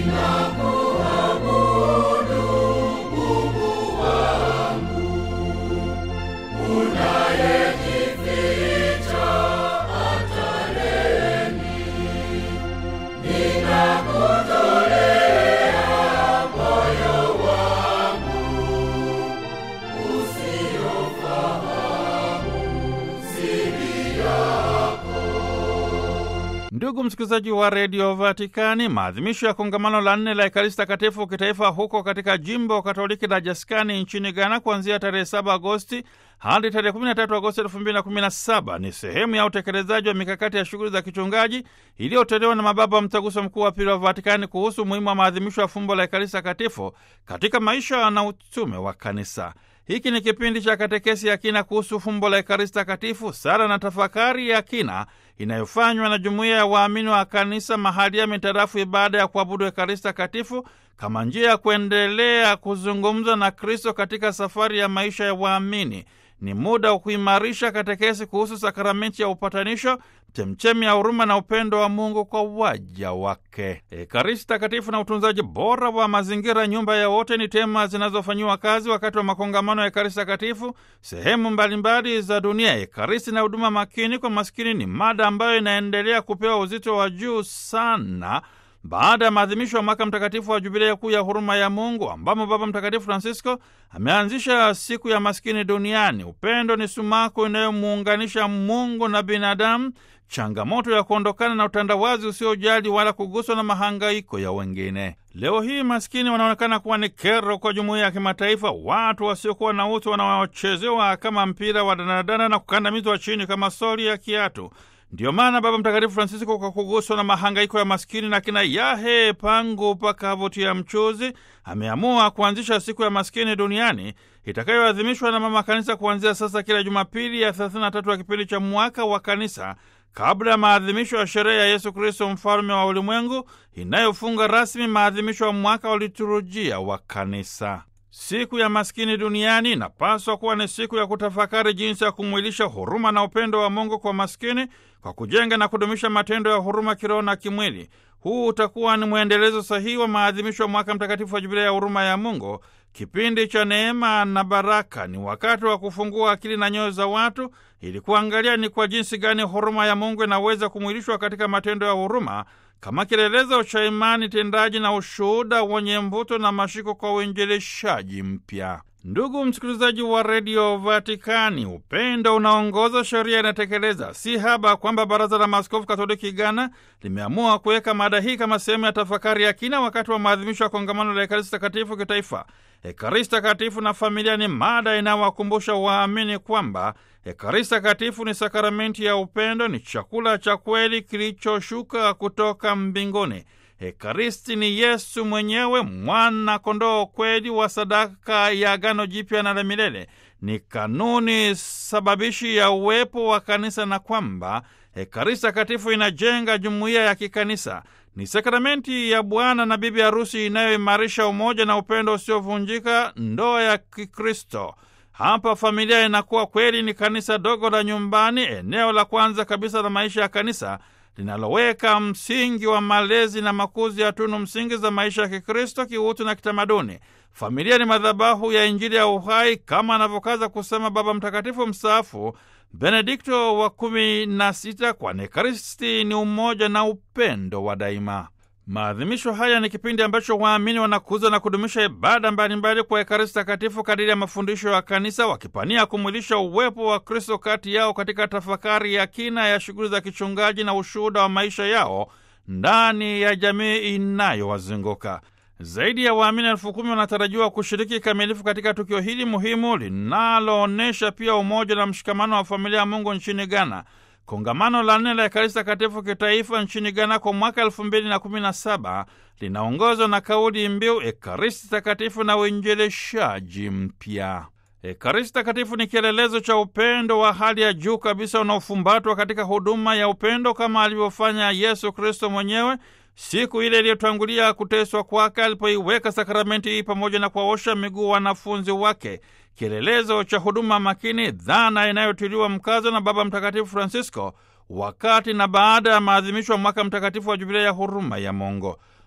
Ndugu msikilizaji wa redio Vatikani, maadhimisho ya kongamano la nne la Ekaristi Takatifu kitaifa huko katika jimbo Katoliki la Jaskani nchini Ghana kuanzia tarehe 7 Agosti hadi tarehe 13 Agosti 2017 ni sehemu ya utekelezaji wa mikakati ya shughuli za kichungaji iliyotolewa na mababa wa Mtaguso Mkuu wa Pili wa Vatikani kuhusu umuhimu wa maadhimisho ya fumbo la Ekaristi Takatifu katika maisha na utume wa Kanisa. Hiki ni kipindi cha katekesi ya kina kuhusu fumbo la Ekaristi Takatifu, sala na tafakari ya kina inayofanywa na jumuiya ya waamini wa kanisa mahali ya mitarafu ibada ya kuabudu Ekaristi Takatifu kama njia ya kuendelea kuzungumza na Kristo katika safari ya maisha ya waamini. Ni muda wa kuimarisha katekesi kuhusu sakramenti ya upatanisho, chemchemi ya huruma na upendo wa Mungu kwa waja wake. Ekaristi Takatifu na utunzaji bora wa mazingira, nyumba ya wote, ni tema zinazofanyiwa kazi wakati wa makongamano ya Ekaristi Takatifu sehemu mbalimbali za dunia. Ekaristi na huduma makini kwa maskini ni mada ambayo inaendelea kupewa uzito wa juu sana baada ya maadhimisho ya mwaka mtakatifu wa jubilei kuu ya huruma ya Mungu ambamo Baba Mtakatifu Francisco ameanzisha siku ya maskini duniani. Upendo ni sumaku inayomuunganisha Mungu na binadamu, changamoto ya kuondokana na utandawazi usiojali wala kuguswa na mahangaiko ya wengine. Leo hii maskini wanaonekana kuwa ni kero kwa jumuiya ya kimataifa, watu wasiokuwa na utu wanaochezewa kama mpira wa danadana na kukandamizwa chini kama soli ya kiatu. Ndiyo maana Baba Mtakatifu Francisco, kwa kuguswa na mahangaiko ya maskini na kina yahe pangu pakavutia mchuzi, ameamua kuanzisha siku ya maskini duniani itakayoadhimishwa na Mama Kanisa kuanzia sasa kila Jumapili ya 33 ya kipindi cha mwaka wa Kanisa, kabla ya maadhimisho ya sherehe ya Yesu Kristo mfalme wa ulimwengu inayofunga rasmi maadhimisho ya mwaka wa liturujia wa Kanisa. Siku ya maskini duniani inapaswa kuwa ni siku ya kutafakari jinsi ya kumwilisha huruma na upendo wa Mungu kwa maskini kwa kujenga na kudumisha matendo ya huruma kiroho na kimwili. Huu utakuwa ni mwendelezo sahihi wa maadhimisho ya mwaka mtakatifu wa Jubilei ya huruma ya Mungu, kipindi cha neema na baraka. Ni wakati wa kufungua akili na nyoyo za watu ili kuangalia ni kwa jinsi gani huruma ya Mungu inaweza kumwilishwa katika matendo ya huruma kama kielelezo cha imani tendaji na ushuhuda wenye mvuto na mashiko kwa uinjilishaji mpya. Ndugu msikilizaji wa redio Vatikani, upendo unaongoza, sheria inatekeleza. Si haba kwamba Baraza la Maaskofu Katoliki Ghana limeamua kuweka mada hii kama sehemu ya tafakari ya kina wakati wa maadhimisho ya kongamano la Ekaristi Takatifu kitaifa. Ekaristi Takatifu na familia ni mada inayowakumbusha waamini kwamba Ekaristi Takatifu ni sakramenti ya upendo, ni chakula cha kweli kilichoshuka kutoka mbinguni. Ekaristi ni Yesu mwenyewe, mwana kondoo kweli wa sadaka ya agano jipya na la milele. Ni kanuni sababishi ya uwepo wa kanisa, na kwamba Ekaristi Takatifu inajenga jumuiya ya kikanisa. Ni sakramenti ya bwana na bibi harusi inayoimarisha umoja na upendo usiovunjika, ndoa ya Kikristo. Hapa familia inakuwa kweli ni kanisa dogo la nyumbani, eneo la kwanza kabisa la maisha ya kanisa linaloweka msingi wa malezi na makuzi ya tunu msingi za maisha ya Kikristo, kiutu na kitamaduni. Familia ni madhabahu ya Injili ya uhai, kama anavyokaza kusema Baba Mtakatifu mstaafu Benedikto wa kumi na sita, kwani Ekaristi ni umoja na upendo wa daima. Maadhimisho haya ni kipindi ambacho waamini wanakuza na kudumisha ibada mbalimbali kwa Ekaristi Takatifu kadiri ya mafundisho ya Kanisa, wakipania kumwilisha uwepo wa Kristo kati yao katika tafakari ya kina ya shughuli za kichungaji na ushuhuda wa maisha yao ndani ya jamii inayowazunguka. Zaidi ya waamini elfu kumi wanatarajiwa kushiriki kikamilifu katika tukio hili muhimu linaloonyesha pia umoja na mshikamano wa familia ya Mungu nchini Ghana. Kongamano la nne la Ekaristi Takatifu kitaifa nchini Ghana kwa mwaka elfu mbili na kumi na saba linaongozwa na kauli mbiu Ekaristi Takatifu na uinjilishaji mpya. Ekaristi Takatifu ni kielelezo cha upendo wa hali ya juu kabisa unaofumbatwa katika huduma ya upendo kama alivyofanya Yesu Kristo mwenyewe siku ile iliyotangulia kuteswa kwake, alipoiweka sakramenti hii pamoja na kuwaosha miguu wanafunzi wake, kielelezo cha huduma makini, dhana inayotiliwa mkazo na Baba Mtakatifu Francisco wakati na baada ya maadhimisho ya mwaka mtakatifu wa Jubilei ya huruma ya Mungu.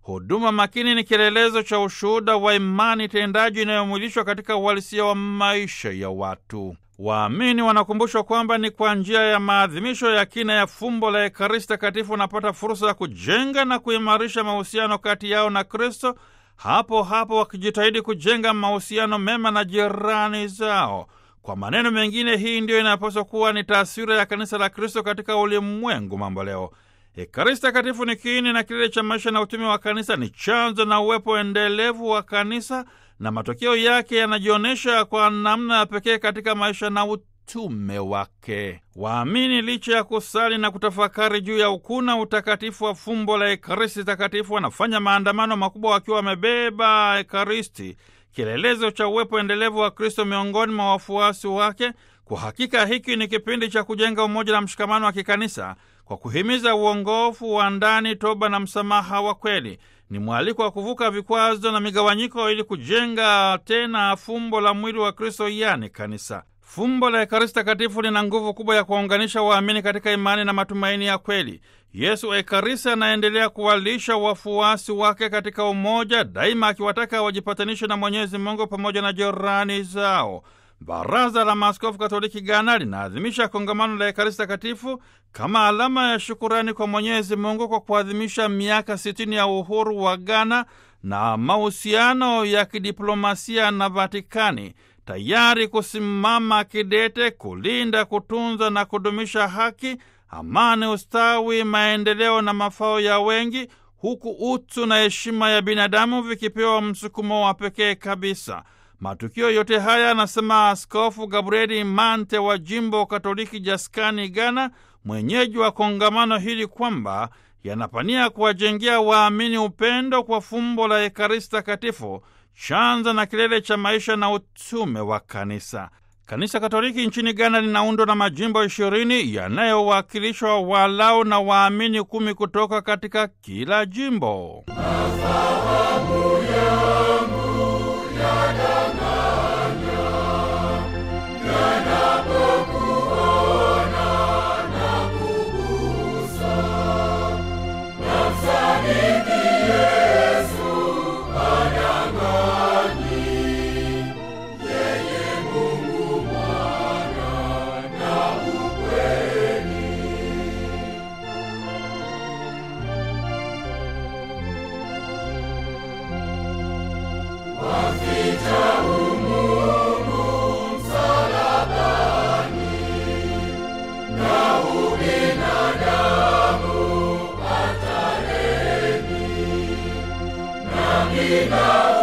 Huduma makini ni kielelezo cha ushuhuda wa imani tendaji inayomwilishwa katika uhalisia wa maisha ya watu. Waamini wanakumbushwa kwamba ni kwa njia ya maadhimisho ya kina ya fumbo la Ekaristi Takatifu wanapata fursa ya kujenga na kuimarisha mahusiano kati yao na Kristo, hapo hapo wakijitahidi kujenga mahusiano mema na jirani zao. Kwa maneno mengine, hii ndiyo inapaswa kuwa ni taswira ya kanisa la Kristo katika ulimwengu mambo leo. Ekaristi Takatifu ni kiini na kilele cha maisha na utumi wa kanisa, ni chanzo na uwepo endelevu wa kanisa, na matokeo yake yanajionyesha kwa namna ya pekee katika maisha na utume wake. Waamini licha ya kusali na kutafakari juu ya ukuna utakatifu wa fumbo la Ekaristi Takatifu wanafanya maandamano makubwa wakiwa wamebeba Ekaristi, kielelezo cha uwepo endelevu wa Kristo miongoni mwa wafuasi wake. Kwa hakika hiki ni kipindi cha kujenga umoja na mshikamano wa kikanisa kwa kuhimiza uongofu wa ndani, toba na msamaha wa kweli. Ni mwaliko wa kuvuka vikwazo na migawanyiko ili kujenga tena fumbo la mwili wa Kristo, yani kanisa. Fumbo la Ekaristi Takatifu lina nguvu kubwa ya kuwaunganisha waamini katika imani na matumaini ya kweli. Yesu Ekaristi anaendelea kuwalisha wafuasi wake katika umoja, daima akiwataka wajipatanishe na Mwenyezi Mungu pamoja na jirani zao. Baraza la Maaskofu Katoliki Ghana linaadhimisha kongamano la Ekaristi Takatifu kama alama ya shukurani kwa Mwenyezi Mungu kwa kuadhimisha miaka sitini ya uhuru wa Ghana na mahusiano ya kidiplomasia na Vatikani, tayari kusimama kidete kulinda, kutunza na kudumisha haki, amani, ustawi, maendeleo na mafao ya wengi, huku utu na heshima ya binadamu vikipewa msukumo wa pekee kabisa. Matukio yote haya, anasema Askofu Gabrieli Mante wa jimbo Katoliki Jaskani, Ghana, mwenyeji wa kongamano hili, kwamba yanapania kuwajengea waamini upendo kwa fumbo la Ekaristi Takatifu, chanzo na kilele cha maisha na utume wa kanisa. Kanisa Katoliki nchini Ghana linaundwa na majimbo ishirini yanayowakilishwa walau na waamini kumi kutoka katika kila jimbo. Ina